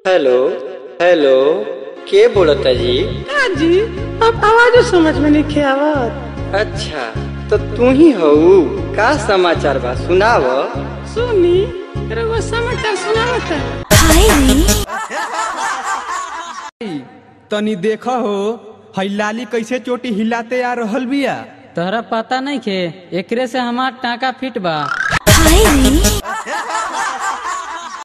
hello hello के बोलता जी का जी अब आवाजो समझ में नहीं आवत अच्छा तो तू ही हऊ का समाचार बा सुनाव सुनी रउआ समाचार सुनावत तनी देख हो हई लाली कैसे चोटी हिलाते आ रहल बिया तोहरा पता नहीं खे एकरे से हमार टाका फिट बा हाय रे